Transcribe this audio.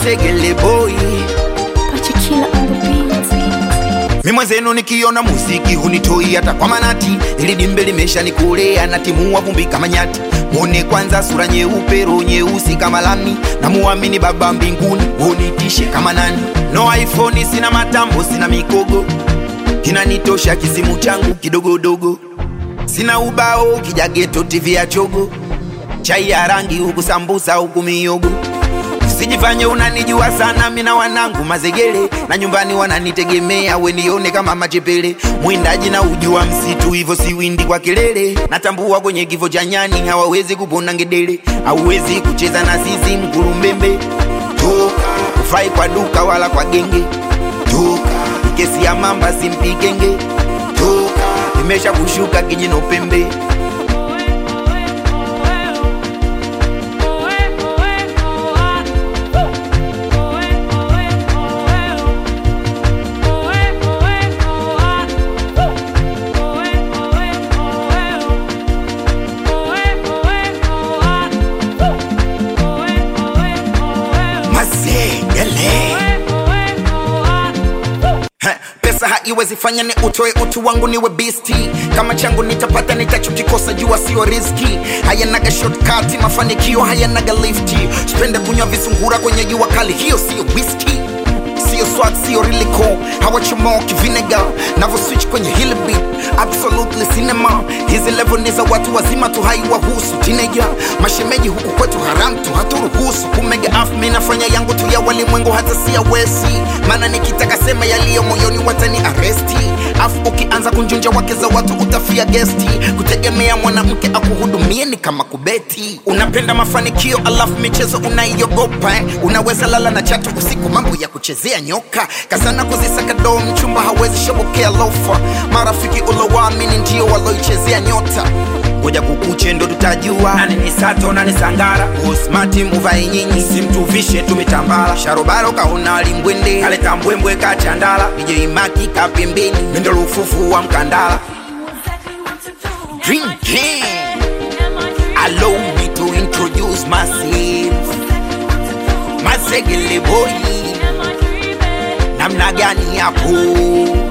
mazegele boy Pachikila on the beat. mi mwenzenu nikiona muziki hunitoi hata kwa manati ili dimbe limesha nikulea na timua vumbi kama nyati mwone kwanza sura nyeupe roho nyeusi kama lami na muamini baba mbinguni unitishe kama nani no iphone sina matambo sina mikogo kinanitosha kisimu changu kidogodogo sina ubao kijageto tv ya chogo chai ya rangi huku sambusa huku miyogo Usijifanye unanijua sana, mina wanangu mazegele na nyumbani wananitegemea, we nione kama machepele. Mwindaji na ujua msitu, hivyo si windi kwa kelele. Natambua kwenye kifo cha nyani hawawezi kupona ngedele, hauwezi kucheza na sisi mkulumbembe. Toka ufai kwa duka wala kwa genge, toka kesi ya mamba simpikenge, toka imesha kushuka kijino pembe. Mazegele. Heh, pesa haiwezi fanya ni utoe utu wangu niwe bisti kama changu nitapata nitachokikosa jua sio riski hayanaga shortcut mafanikio hayanaga lifti spende kunywa visungura kwenye jua kali hiyo sio whisky sio swag sio riliko hawachomoki vinegar navo switch kwenye hili beat absolutely cinema hizi level ni za watu wazima tu haiwahusu teenager mashemeji huku kwetu haram tu haturuhusu kumega af mi nafanya yangu tu ya walimwengu hata si ya wesi maana nikitaka sema yaliyo moyoni watani aresti afu ukianza kunjunja wake za watu utafia gesti kutegemea mwanamke akuhudumie ni kama kubeti unapenda mafanikio alafu michezo unaiogopa eh? unaweza lala na chatu usiku mambo ya kuchezea nyoka kasana kuzisaka doo mchumba hawezi shobokea lofa marafiki ulowaamini ndio waloichezea nyota ngoja kukuche ndo tutajua nani ni sato nani sangara usmati muvai nyinyi simtuvishe tumitambala sharobaro kaona limbwende kaleta mbwembwe kachandala ijeimaki kapembeni mendo lufufu wa mkandala drinking allow me to introduce myself mazegele boy namna gani hapo